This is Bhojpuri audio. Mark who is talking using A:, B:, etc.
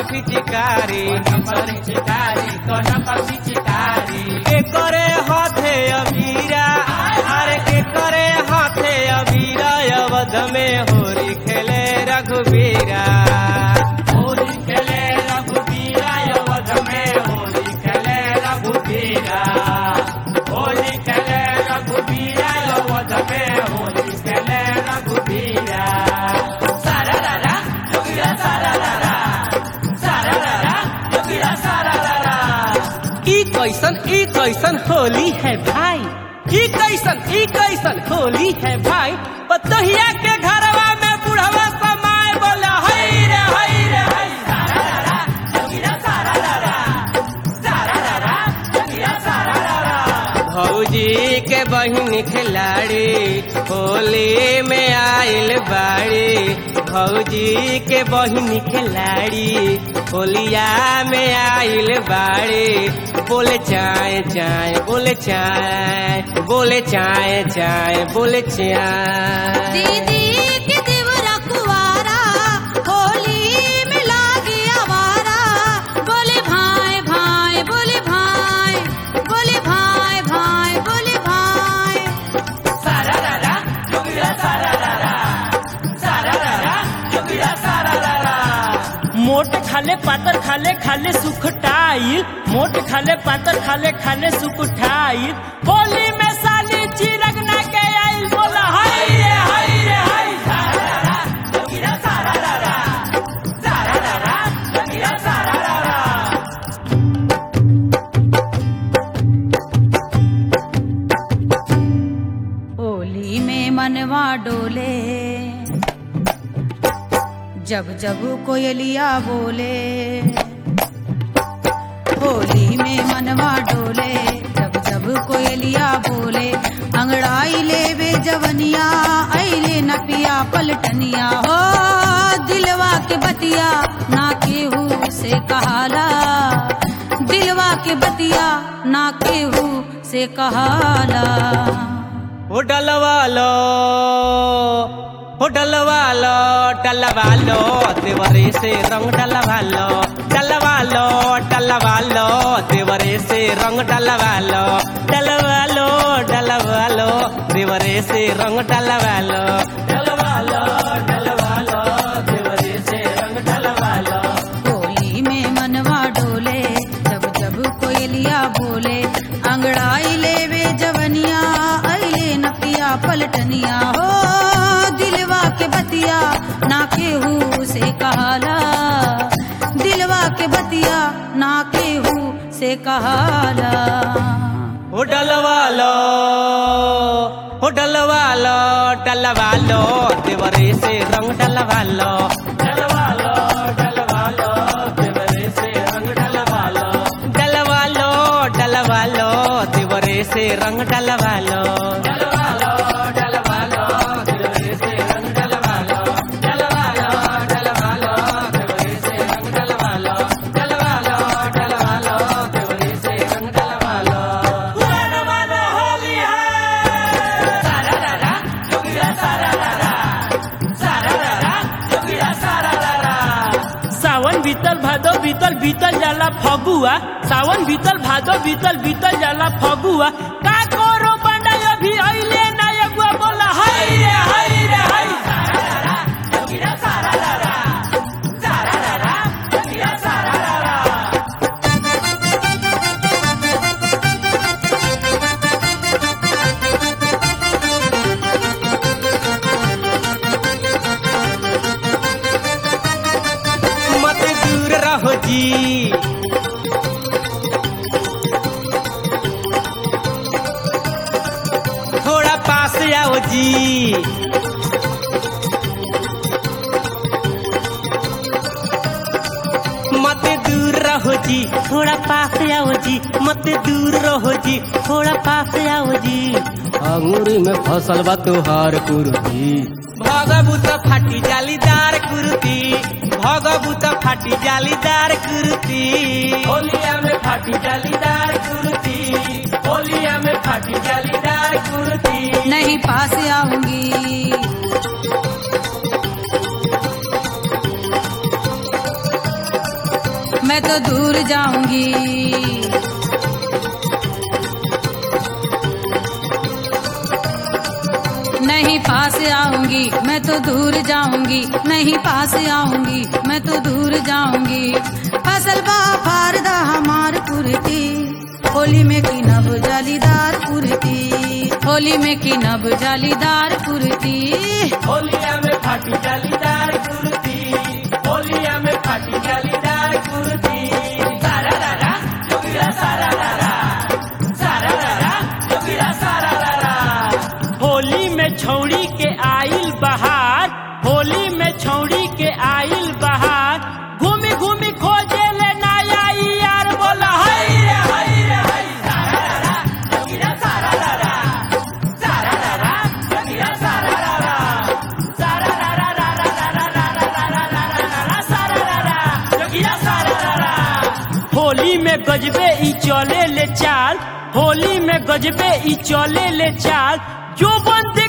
A: पिचकारी
B: नंबर चिकारी तो नंबर चिकारी
A: के करे हाथे अबीरा अरे के करे हाथे अबीरा अवध में होरी खेले रघुबीरा
B: होली खेले रघुबीरा अवध में होली खेले रघुबीरा होली खेले रघुबीरा अवध में होली खेले रघुबीरा सारा रारा जोगिरा सारा रारा सारा रारा जोगिरा सारा रारा
A: ई कैसन ई कैसन होली है भाई ई कैसन ई कैसन होली है भाई पतोहिया के घरवा में बुढ़वा समाय बोला हई रे हई रे हई
B: सारा रारा जोगिरा सारा रारा सारा रारा जोगिरा सारा रारा
A: भौजी के बहिन खिलाड़ी होली में आइल बाड़ी भौजी के बहिन खिलाड़ी होलिया में आइल बाड़ी बोले चाय चाय बोले चाय बोले चाय चाय बोले चाय
C: दीदी के देवरा कुवारा होली में लागे आवारा बोले भाई भाई बोले भाई बोले भाई भाई बोले भाई
B: सारा रारा जोगिरा सारा रारा सारा रारा जोगिरा सारा रारा
D: मोट खाले पातर खाले खाले सुखटाई मोट खाले पातर खाले खाले सुखटाई होली में साली चिरग ना के आइल बोला हाय रे हाय रे हाय
B: सारा रारा जोगिरा सारा रारा सारा रारा जोगिरा सारा रारा
C: होली में मनवा डोले जब जब कोयलिया बोले होली में मनवा डोले जब जब कोयलिया बोले अंगड़ाई ले वे जवनिया ऐले नपिया पलटनिया हो दिलवा के बतिया ना केहू से कहाला दिलवा के बतिया ना केहू से कहाला
A: ओ डलवा लो ओ डलवा लो डलवा लो देवरे से रंग डलवा लो डलवा लो डलवा लो देवरे से रंग डलवा लो डलवा लो डलवा लो देवरे से रंग डलवा लो
B: डलवा लो डलवा लो देवरे से रंग डलवा लो
C: होली में मनवा डोले जब जब कोयलिया बोले अंगड़ाई ले वे जवनिया अले नपिया पलटनिया हो दिलवा के बतिया ना केहू से कहाला दिलवा के बतिया ना केहू से कहाला
A: ओ डलवा लो ओ डलवा लो डलवा लो देवरे से रंग डलवा लो
B: डलवा लो डलवा लो देवरे से रंग डलवा लो
A: डलवा लो डलवा लो देवरे से रंग डलवा लो
B: डलवा लो डलवा लो देवरे से रंग डलवा लो डलवा लो डलवा लो देवरे से रंग डलवा लो डलवा लो डलवा लो देवरे से रंग डलवा लो मन मन होली है सारा रारा जोगिरा सारा रारा सारा रारा जोगिरा सारा रारा
D: सावन बीतल भादो बीतल बीतल जाला फगुआ सावन बीतल भादो बीतल बीतल जाला फगुआ का करो बंडा अभी अइले ना एगुआ बोला हाय रे हाय रे हाय
B: जोगिरा सारा रारा सारा रारा जोगिरा सारा रारा
A: मत दूर रहो जी थोड़ा पास आओ जी मत दूर रहो जी थोड़ा पास आओ जी मत दूर रहो जी थोड़ा पास आओ जी अंगूरी में फसल बा तुहार कुर्ती भगबूत फाटी जालीदार कुर्ती भगबूत फाटी जालीदार कुर्ती
B: होलिया में फाटी जालीदार कुर्ती होलिया में फाटी जालीदार कुर्ती
C: नहीं पास आऊंगी दूर जाऊंगी नहीं पास आऊंगी मैं तो दूर जाऊंगी नहीं पास आऊंगी मैं तो दूर जाऊंगी फसल बा फारदा हमार पुरती होली में की नब जालीदार पुरती होली में की नब जालीदार पुरती
B: होलिया में फाटी जालीदार कुर्ती होलिया में फाटी जालीदार कुर्ती सारा रारा जोगिरा सारा रारा सारा रारा जोगिरा सारा रारा
D: होली में छौड़ी के आइल बहार होली में छौड़ी के आइल बहार घूमी घूमी खोजे ले नया यार बोला हाय रे हाय रे हाय
B: जोगिरा सारा रारा सारा रारा जोगिरा सारा रारा सारा रारा रारा रारा रारा रारा रारा रारा सारा रारा जोगिरा सारा रारा
D: होली में गजबे ई चले ले चाल होली में गजबे ई चले ले चाल जो बंदे